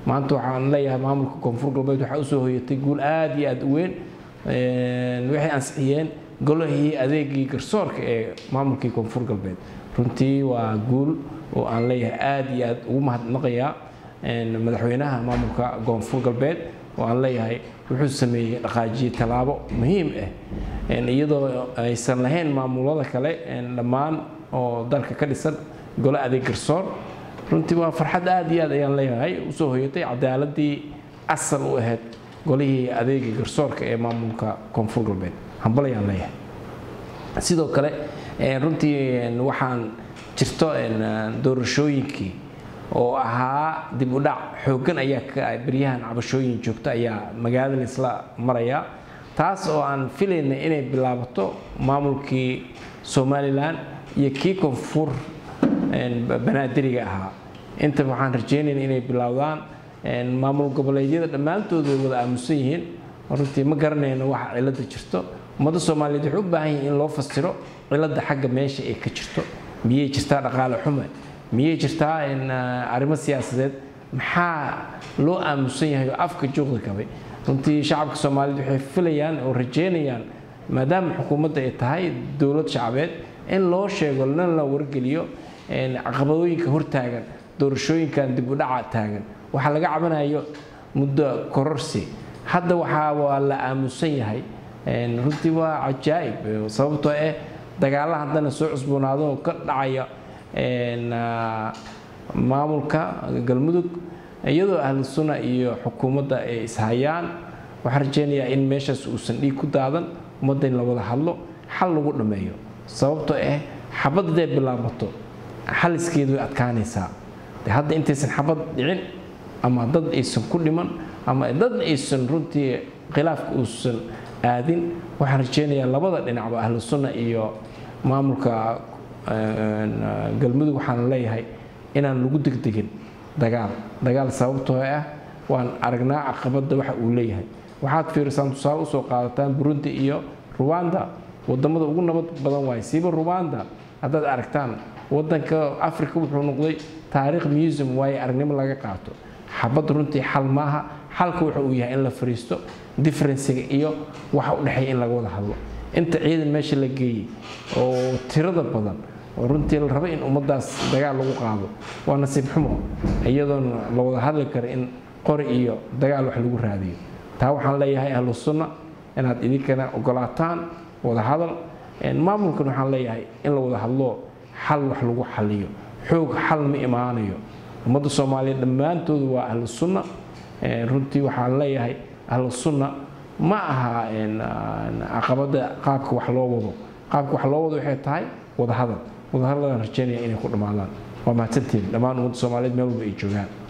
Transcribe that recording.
maanta waxaan leeyahay maamulka koonfur galbeed waxaa usoo hoyatay guul aada iyo aada u weyn waxay ansixiyeen golahii adeegii garsoorka ee maamulkii koonfur galbeed runtii waa guul oo aan leeyahay aada iyo aada ugu mahadnaqayaa madaxweynaha maamulka koonfur galbeed oo aan leeyahay wuxuu sameeyey dhaqaajiye tallaabo muhiim ah iyadoo aysan lahayn maamulada kale dhammaan oo dalka ka dhisan golo adeeg garsoor runtii waa farxad aada iyo aad ayaan leeyahay usoo hoyatay cadaaladii asal u ahayd golihii adeegii garsoorka ee maamulka koonfur galbeed hambal ayaan leeyahay sidoo kale runtii waxaan jirto doorashooyinkii oo ahaa dib u dhac xooggan ayaa beryahan cabashooyin joogto ayaa magaalada laisla maraya taas oo aan filayna inay bilaabato maamulkii somalilan iyo kii koonfur banaadiriga ahaa inta waxaan rajeynayna inay bilowdaan maamul goboleedyada dhammaantood way wada aamusan yihiin runtii ma garanayno waxa cilada jirto ummadda soomaaliyeed waxay u baahan yihin in loo fasiro cilada xagga meesha ay ka jirto miyay jirtaa dhaqaale xume miyay jirtaa arrimo siyaasadeed maxaa loo aamusan yahay oo afka juuqda kabay runtii shacabka soomaaliyeed waxay filayaan oo rajeynayaan maadaama xukuumadda ay tahay dowlad shacabeed in loo sheego lana la wargeliyo caqabadooyinka hortaagan doorashooyinkan dib u dhaca taagan waxaa laga cabanayo muddo kororsi hadda waxaa waa la aamusan yahay runtii waa cajaa'ib sababtoo ah dagaalla haddana soo cusboonaado oo ka dhacaya maamulka galmudug iyadoo ahlu sunna iyo xukuumadda ay ishayaan waxaan rajeynayaa in meeshaas uusan dhiig ku daadan ummadda in la wada hadlo xal lagu dhammeeyo sababtoo ah xabad hadday bilaabato xaliskeedu way adkaanaysaa de hadda intaysan xabad dhicin ama dad aysan ku dhiman ama dad aysan runtii khilaafka uusan aadin waxaan rajeynayaa labada dhinacba ahlu sunna iyo maamulka galmudug waxaan leeyahay inaan lagu degdegin dagaal dagaal sababtoo ah waan aragnaa caqabadda waxa uu leeyahay waxaad fiirisaan tusaale usoo qaadataan burundi iyo ruwanda wadamada ugu nabad badan waay siiba ruwanda haddaad aragtaan wadanka africa wuxuu noqday taariikh museum waaye aragnimo laga qaato xabad runtii xal maaha xalka wuxa uu yahay in la fariisto differenciga iyo waxa u dhexeeya in laga wada hadlo inta ciidan meesha la geeyey oo tirada badan oo runtii la raba in ummaddaas dagaal lagu qaado waa nasiib xumo iyadoon la wada hadli karo in qori iyo dagaal wax lagu raadiyo taa waxaan leeyahay ahlu sunna inaad idinkana ogolaataan wada hadal maamulkan waxaan leeyahay in la wada hadlo xal wax lagu xaliyo xoog xal ma imaanayo ummadda soomaaliya dhammaantoodu waa ahlu sunna runtii waxaan leeyahay ahlu sunna ma aha caqabada qaabka wax loo wado qaabka wax loo wado waxay tahay wada hadal wada hadalaan rajeynaya inay ku dhammaadaan waa mahadsantiin dhammaan ummadda soomaaliyeed meel walba ay joogaan